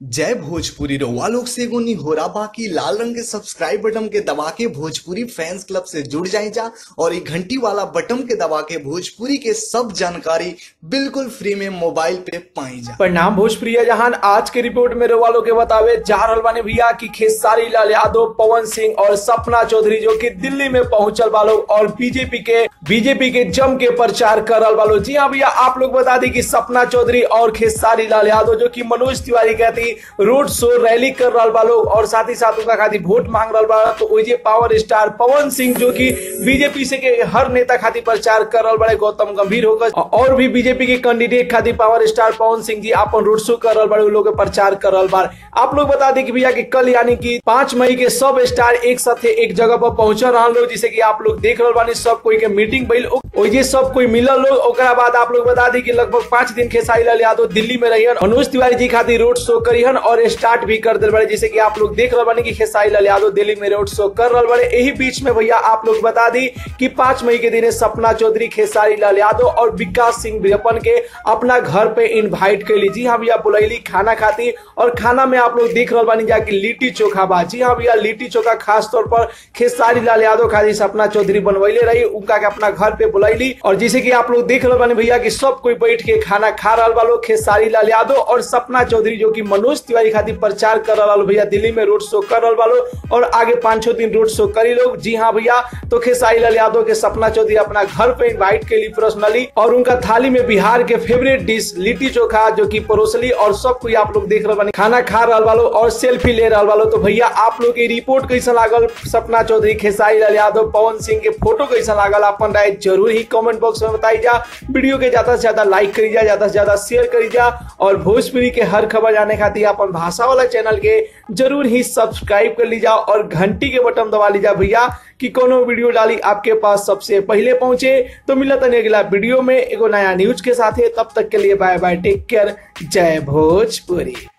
जय भोजपुरी रउआ लोग से एगो निहोरा बाकी लाल रंग के सब्सक्राइब बटन के दबा के भोजपुरी फैंस क्लब से जुड़ जाए जा और ये घंटी वाला बटन के दबा के भोजपुरी के सब जानकारी बिल्कुल फ्री में मोबाइल पे पाई जा परिणाम भोजप्रिय जहान आज के रिपोर्ट में वालों के बतावे जा रहल बानी भैया की खेसारी लाल यादव पवन सिंह और सपना चौधरी जो कि दिल्ली में पहुंचल वालो और बीजेपी के बीजेपी के जम के प्रचार कर रहल वालो जी हाँ भैया आप लोग बता दी कि सपना चौधरी और खेसारी लाल यादव जो कि मनोज तिवारी कहती रोड शो रैली कर रहल वालो और साथ ही साथ उनका खातिर वोट मांग रहल बा तो ओजे पावर स्टार पवन सिंह जो कि बीजेपी से के हर नेता खातिर प्रचार कर रहल बड़े गौतम गंभीर होकर और भी बीजेपी के कैंडिडेट खातिर पावर स्टार पवन सिंह जी अपन रोड शो कर रहल बड़े उ लोग के प्रचार कर रहल बार आप लोग बता दी कि भैया कि कल यानी कि पांच मई के सब स्टार एक साथ एक जगह पर पहुंच रहल लोग जिसे कि आप लोग देख रहल बानी सब कोई के मीटिंग भइल ओजे सब कोई मिलल लोग ओकरा बाद आप लोग बता दी कि लगभग पांच दिन खेसारी लाल यादव दिल्ली में रहियन मनोज तिवारी जी खातिर रोड शो करिहन और स्टार्ट भी कर दिल बड़े जैसे कि आप लोग देख रहे बानी कि खेसारी लाल यादव दिल्ली में रोड शो कर रहे बड़े यही बीच में भैया आप लोग बता दी कि पांच मई के दिन सपना चौधरी खेसारी लाल यादव और विकास सिंह वीरपन के अपना घर पे इनवाइट कर ली जी हाँ भैया बुलैली खाना खाती और खाना में आप लोग देख रहे बानी जाके लिट्टी चोखा बा जी हाँ भैया लिट्टी चोखा खास तौर पर खेसारी लाल यादव खातिर सपना चौधरी बनवैले रही उनका के अपना घर पे बुलैली और जैसे कि आप लोग देख रहे बानी भैया कि सब कोई बैठ के खाना खा रहा वालो खेसारी लाल यादव और सपना चौधरी जो कि मनोज तिवारी खातिर प्रचार कर रहा भैया दिल्ली में रोड शो कर रहा वालो और आगे पांच छह दिन रोड शो करी लोग जी हाँ भैया तो खेसारी लाल यादव के सपना चौधरी अपना घर पे इनवाइट के लिए पर्सनली और उनका थाली में बिहार के फेवरेट डिश लिट्टी चोखा जो की परोसली और सब कोई आप लोग देख रहे बानी खाना खा रहा वालो और सेल्फी ले रहा वालो तो भैया आप लोग की रिपोर्ट कैसा लागल सपना चौधरी खेसारी लाल यादव पवन सिंह के फोटो कैसा लागल अपन राय जरूर ही कमेंट बॉक्स में बताई जा वीडियो के ज्यादा से ज्यादा लाइक करी जा ज्यादा से ज्यादा शेयर करी जा और भोजपुरी के हर खबर जाने खातिर अपन भाषा वाला चैनल के जरूर ही सब्सक्राइब कर लीजा और घंटी के बटन दबा लीजा भैया कि कोनो वीडियो डाली आपके पास सबसे पहले पहुंचे तो मिलता नहीं अगला वीडियो में एगो नया न्यूज के साथ है तब तक के लिए बाय बाय टेक केयर जय भोजपुरी